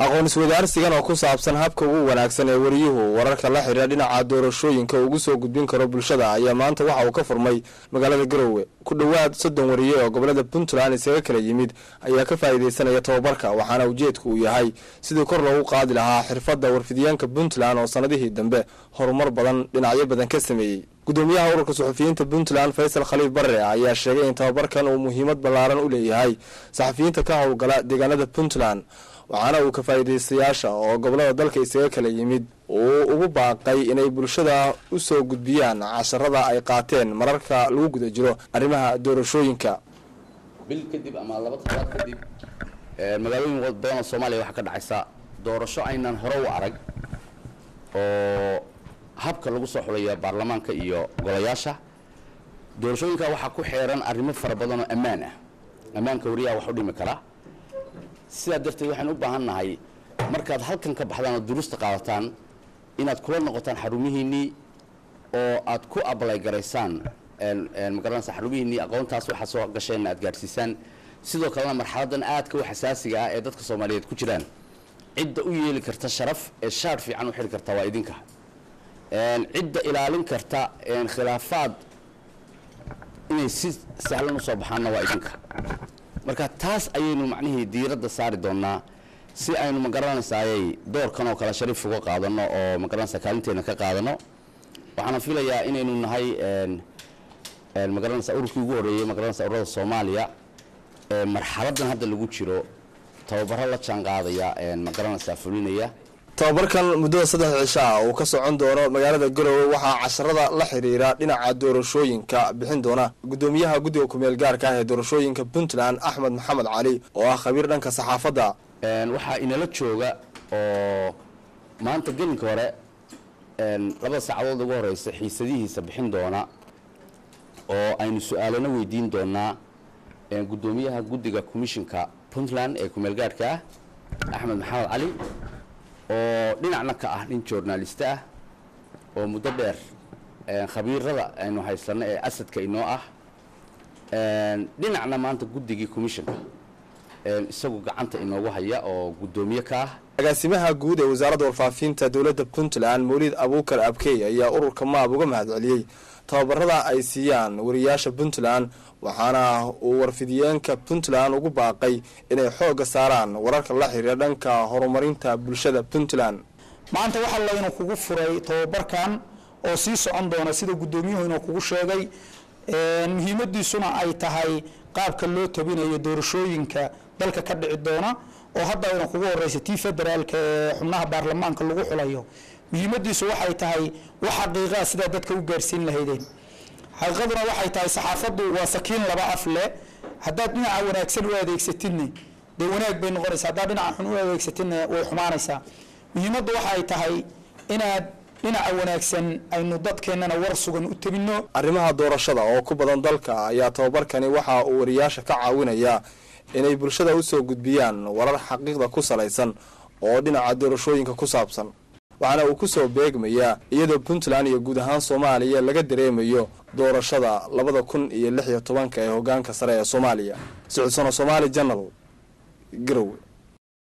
aqoon iswadaarsigan oo ku saabsan habka ugu wanaagsan ee wariyuhu wararka la xidhiira dhinaca doorashooyinka ugu soo gudbin karo bulshada ayaa maanta waxa uu ka furmay magaalada garowe ku dhowaad soddon wariye oo gobolada puntland isaga kala yimid ayaa ka faa'iidaysanaya tababarka waxaana ujeedku uu yahay sidii kor loogu qaadi lahaa xirfadda warfidyaanka puntland oo sannadihii dambe horumar badan dhinacyo badan ka sameeyey gudoomiyaha ururka suxufiyiinta puntland faysal khaliif barre ayaa sheegay in tababarkan uu muhiimad ballaaran u leeyahay saxafiyiinta ka howlgala deegaanada puntland waxaana uu ka faa'iidaystayaasha oo gobolada dalka isaga kala yimid uu ugu baaqay inay bulshada u soo gudbiyaan casharada ay qaateen mararka lagu guda jiro arrimaha doorashooyinka bil kadib ama laba toddobaad kadib magaalooyin badan oo soomaaliya waxaa ka dhacaysa doorasho aynan hore u arag oo habka lagu soo xulaya baarlamaanka iyo golayaasha doorashooyinka waxaa ku xeeran arrimo fara badan oo ammaan ah ammaanka wariyaha wax u dhimi karaa sidaa darteed waxaan u baahan nahay markaad halkan ka baxdaan oo duruusta qaadataan inaad kula noqotaan xarumihiinnii oo aad ku ablay garaysaan magaranaysa xarumihiinnii aqoontaas waxaa soo gasheenna aad gaadhsiisaan sidoo kalena marxaladan aadka u xasaasiga ah ee dadka soomaaliyeed ku jiraan cidda u yeeli karta sharaf ee shaar fiican u xidhi karta waa idinka cidda ilaalin karta khilaafaad inay si sahlan usoo baxaanna waa idinka marka taas ayaynu macnihii diiradda saari doonnaa si aynu magaranaysaayay doorkan oo kale shariif uga qaadano oo magaranaysa kaalinteena ka qaadano waxaana filayaa inaynu nahay magaranaysa ururkii ugu horreeyey magaranaysa ururada soomaaliya marxaladan hadda lagu jiro tababaro la jaan qaadaya magaranaysa fulinaya tababarkan muddada saddex cisho ah uu ka socon doono magaalada garowe waxaa casharada la xiriira dhinaca doorashooyinka bixin doona gudoomiyaha guddiga kumeel gaarka ah ee doorashooyinka puntland axmed maxamed cali oo ah khabiir dhanka saxaafadda waxaa inala jooga oo maanta gelinka hore labada saacadood ugu horeysa xiisadihiisa bixin doona oo aynu su-aalana weydiin doonaa gudoomiyaha guddiga commishinka puntland ee kumeel gaarhka ah axmed maxamed cali oo dhinacna ka ah nin journalist ah oo muddo dheer khabiirada aynu haysano ee asadka inoo ah dhinacna maanta guddigii commissionka isagu gacanta inoogu haya oo guddoomiye ka ah agaasimaha guud ee wasaaradda warfaafinta dowladda puntland mawlid abuukar abkey ayaa ururka maab uga mahadceliyey tababarada ay siiyaan wariyaasha puntland waxaana uu warfidiyeenka puntland ugu baaqay inay xoogga saaraan wararka la xiriira dhanka horumarinta bulshada puntland maanta waxaa laynu kugu furay tababarkan oo sii socon doona sida guddoomiyuhu inuu kugu sheegay muhiimadiisuna ay tahay qaabka loo tabinayo doorashooyinka dalka ka dhici doona oo hadda ayna kugu horeysa tii federaalka ee xubnaha baarlamaanka lagu xulayo muhiimadiisu waxay tahay wax xaqiiqaa sidaa dadka u gaarsiin lahaydeen xaqiiqaduna waxay tahay saxaafaddu waa sakiin laba af leh haddaad dhinaca wanaagsan u adeegsatidne dee wanaag bay noqonaysa haddaad dhinaca xun u adeegsatidne way xumaanaysaa muhiimaddu waxay tahay inaad dhinaca wanaagsan aynu dadkeennana war sugan u tabinno arrimaha doorashada oo ku badan dalka ayaa tababarkani waxa uu wariyaasha ka caawinayaa inay bulshada u soo gudbiyaan warar xaqiiqda ku salaysan oo dhinaca doorashooyinka ku saabsan waxaana uu ku soo beegmayaa iyadoo puntland iyo guud ahaan soomaaliya laga dareemayo doorashada labada kun iyo lix iyo tobanka ee hogaanka sare ee soomaaliya socodsono somaali janal garowe